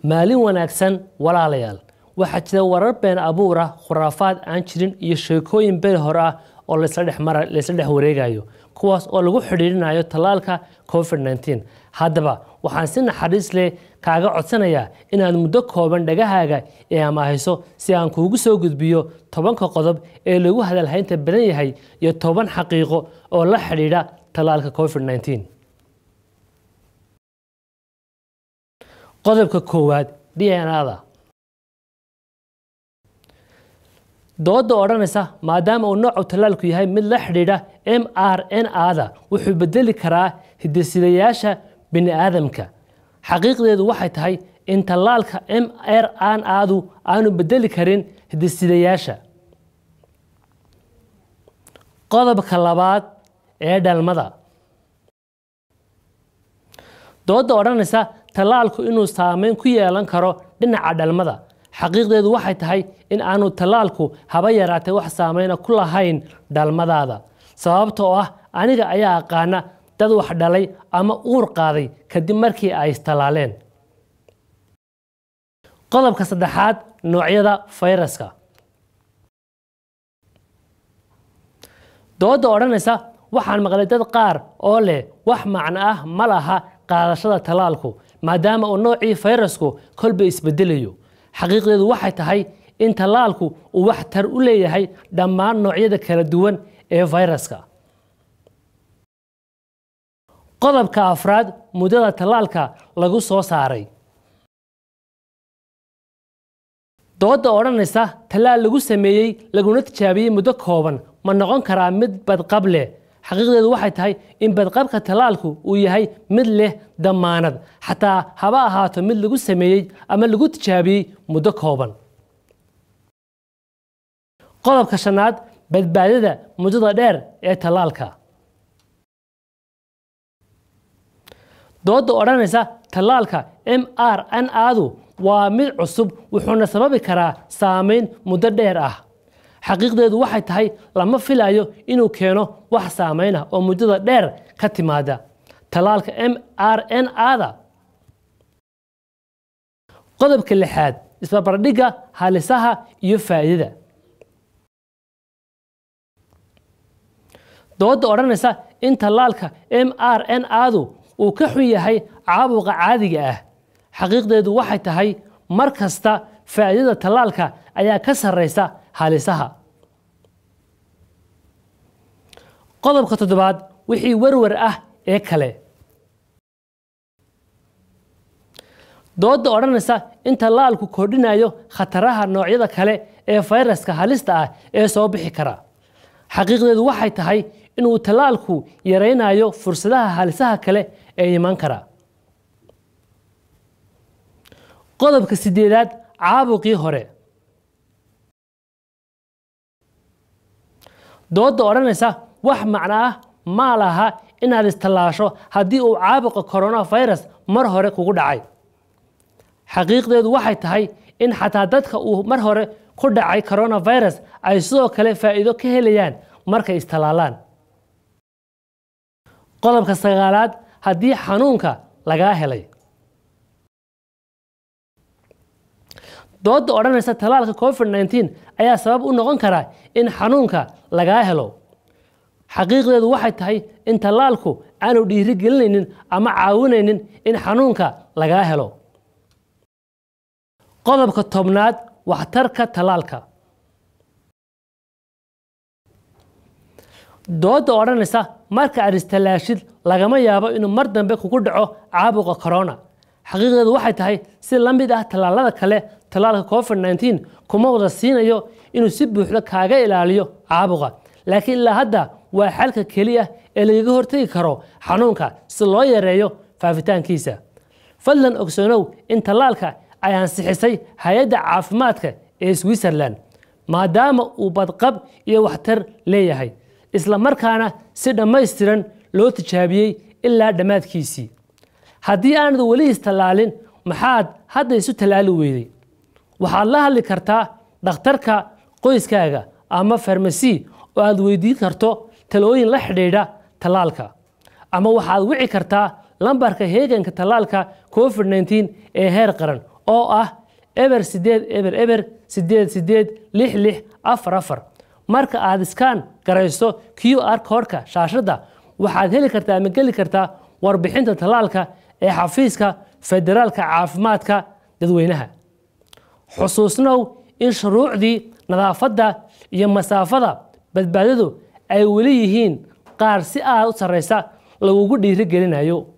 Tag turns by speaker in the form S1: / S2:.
S1: maalin wanaagsan walaalayaal waxaa jira warar been abuur ah khuraafaad aan jirin iyo sheekooyin beri hore ah oo laysla dhex mara laysla dhex wareegayo kuwaas oo lagu xidhiirinayo tallaalka covid 19 haddaba waxaan si naxariis leh kaaga codsanayaa inaad muddo kooban dhagahaaga ee amaahayso si aan kuugu soo gudbiyo tobanka qodob ee lagu hadalhaynta badan yahay iyo toban xaqiiqo oo la xidhiidha tallaalka covid 19 qodobka koowaad d n a-da dooda odhanaysa maadaama uu noocu tallaalku yahay mid la xidhiidha m r n a-da wuxuu bedeli karaa hidasidayaasha bini aadamka xaqiiqdeedu waxay tahay in tallaalka m r n a-du aanu bedeli karin hidasidayaasha qodobka labaad ee dhalmada dooda odhanaysa tallaalku inuu saameyn ku yeelan karo dhinaca dhalmada xaqiiqdeedu waxay tahay in aanu tallaalku haba yaraatay wax saameyna ku lahayn dhalmadaada sababta oo ah aniga ayaa aqaana dad wax dhalay ama uur qaaday kadib markii ay istallaaleen qodobka saddexaad noocyada fayraska dooda odhanaysa waxaan maqlay dad qaar oo leh wax macno ah ma laha qaadashada tallaalku maadaama uu noocii fayrasku kolba isbedelayo xaqiiqdeedu waxay tahay in tallaalku uu wax tar u leeyahay dhammaan noocyada kala duwan ee fayraska qodobka afraad muddada tallaalka lagu soo saaray dooda odhanaysa tallaal lagu sameeyey laguna tijaabiyey muddo kooban ma noqon karaa mid badqab leh xaqiiqdeedu waxay tahay in badqabka tallaalku uu yahay mid leh dammaanad xataa haba ahaato mid lagu sameeyey ama lagu tijaabiyey muddo kooban qodobka shanaad badbaadada muddada dheer ee tallaalka dooda odhanaysa tallaalka m r n adu waa mid cusub wuxuuna sababi karaa saameyn muddo dheer ah xaqiiqdeedu waxay tahay lama filayo inuu keeno wax saameyn ah oo muddada dheer ka timaada tallaalka m r n ada qodobka lixaad isbarbardhigga halisaha iyo faa'iidada dooda odhanaysa in tallaalka m r n adu uu ka xun yahay caabuqa caadiga ah xaqiiqdeedu waxay tahay mar kasta faa'iidada tallaalka ayaa ka sarraysa halisaha qodobka toddobaad wixii warwar ah ee kale dooda odhanaysa in tallaalku kordhinayo khataraha noocyada kale ee fayraska halista ah ee soo bixi kara xaqiiqdeedu waxay tahay inuu tallaalku yaraynayo fursadaha halisaha kale ee iman kara qodobka sideedaad caabuqii hore dooda odhanaysa wax macno ah ma laha inaad istallaasho haddii uu caabuqa coronafirus mar hore kugu dhacay xaqiiqdeedu waxay tahay in xataa dadka uu mar hore ku dhacay coronafirus ay sidoo kale faa'iido ka helayaan markay istallaalaan qodobka sagaalaad haddii xanuunka lagaa helay dooda odhanaysa tallaalka covid 19 ayaa sabab u noqon kara in xanuunka lagaa helo xaqiiqdeedu waxay tahay in tallaalku aanu dhiiri gelinaynin ama caawinaynin in xanuunka lagaa helo qodobka tobnaad waxtarka tallaalka dooda odhanaysa marka aad istallaashid lagama yaabo inuu mar dambe kugu dhaco caabuqa corona xaqiiqdeedu waxay tahay si la mid ah tallaalada kale tallaalka covid 19 kuma wada siinayo inuu si buuxda kaaga ilaaliyo caabuqa laakiin ilaa hadda waa xalka keliya ee lagaga hortegi karo xanuunka si loo yareeyo faafitaankiisa fadlan ogsoonow in tallaalka ay ansixisay hay-adda caafimaadka ee switzerland maadaama uu badqab iyo waxtar leeyahay isla markaana si dhammaystiran loo tijaabiyey ilaa dhammaadkiisii haddii aanad weli istallaalin maxaad hadda isu tallaali weyday waxaad la hadli kartaa dhakhtarka qoyskaaga ama farmasi oo aad weydiin karto talooyin la xidhiidha tallaalka ama waxaad wici kartaa lambarka heeganka tallaalka covid 19 ee heer qaran oo ah eber sideed eber eber sideed sideed lix lix afar afar marka aad iskaan garayso q r koodhka shaashadda waxaad heli kartaa ama geli kartaa warbixinta tallaalka ee xafiiska federaalka caafimaadka dadweynaha xusuusnow in shuruucdii nadaafadda iyo masaafada badbaadadu ay weli yihiin qaar si aad u sarraysa lagugu dhiiri gelinayo